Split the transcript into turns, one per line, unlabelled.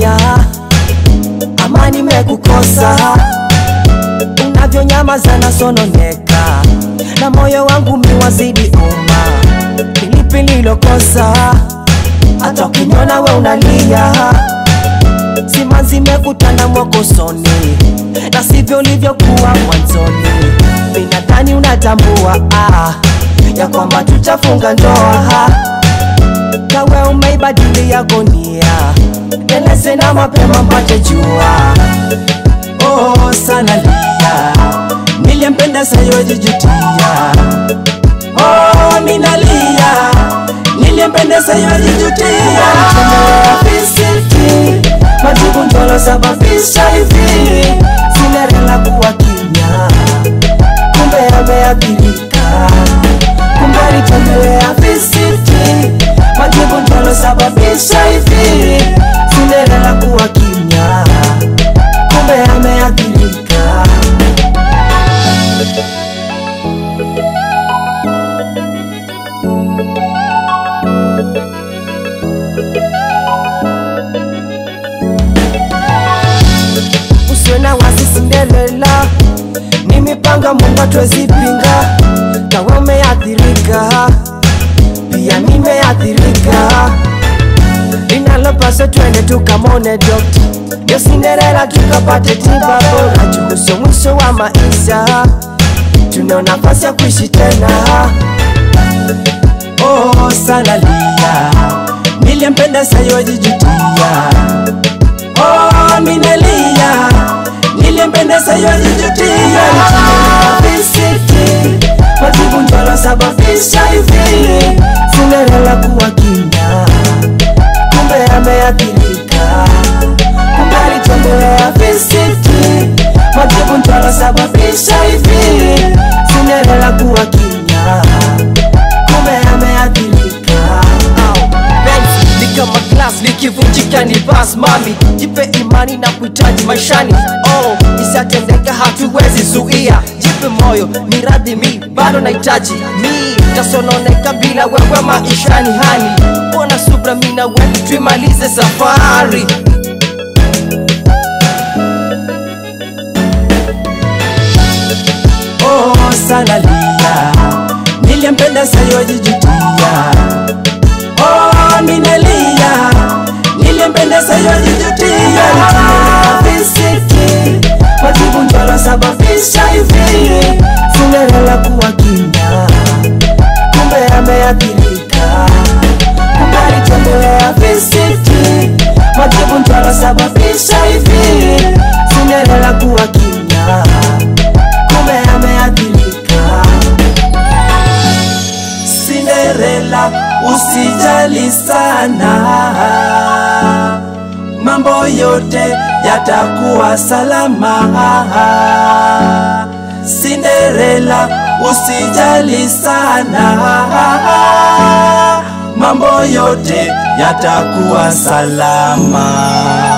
nalia, amani mekukosa, unavyonyamaza nasononeka, na moyo wangu miwazidi uma, pilipili lokosa, hata ukiniona we unalia, simanzi mekutana mwakosoni, na sivyo ulivyokuwa mwanzoni. Binadhani unatambua ah, ya kwamba tutafunga ndoa kawe umeibadili yako nia, eleze na mapema mpate jua.
Oh, sana lia, niliyempenda sayojijutia. Oh, ninalia, niliyempenda sayojijutia.
Visiti majibu ndolo sababisha hivi, Cinderella kuwa kimya, kumbe ameathirika, kumbe alitembelea visiti majibu ndolo sababisha hivi, Cinderella kuwa kimya, kumbe ameathirika. usiwe na wasi Cinderella, ni mipango Mungu atwezipinga. Kawe umeathirika, pia nimeathirika, linalopaswa twende tukamone dokta, ndio Cinderella tukapate tiba bora, juhusu mwisho wa maisha, tuna nafasi ya kuishi tena.
Oh, sana lia, niliyempenda sayojijutia. Oh, ninalia, niliyempenda sayojijutia.
Visiti majibu ndolo sababisha hivi, Cinderella kuwa kimya, kumbe ameathirika, kumbe alitembelea visiti majibu ndolo sababisha hivi, Cinderella kuwa kimya, kumbe ameathirika. Benz, ni kama glass likivunjika ni bas mami, jipe imani na kuhitaji maishani. Oh, isatendeka hatuwezi zuia, jipe moyo ni radhi, mi bado nahitaji mi tasononeka bila wewe maishani hani, bona subra mi na wewe tuimalize safari.
Oh, sana lia, niliyempenda sayojijutia. Oh, ninalia, niliyempenda sayojijutia.
Visiti majibu ndolo sababisha hivi, Cinderella kuwa kimya, kumbe ameathirika, kumbe alitembelea visiti majibu ndolo sababisha hivi, Cinderella kuwa kimya, kumbe ameathirika.
Cinderella, usijali sana, mambo yote yatakuwa salama. Cinderella, usijali sana, mambo yote yatakuwa salama.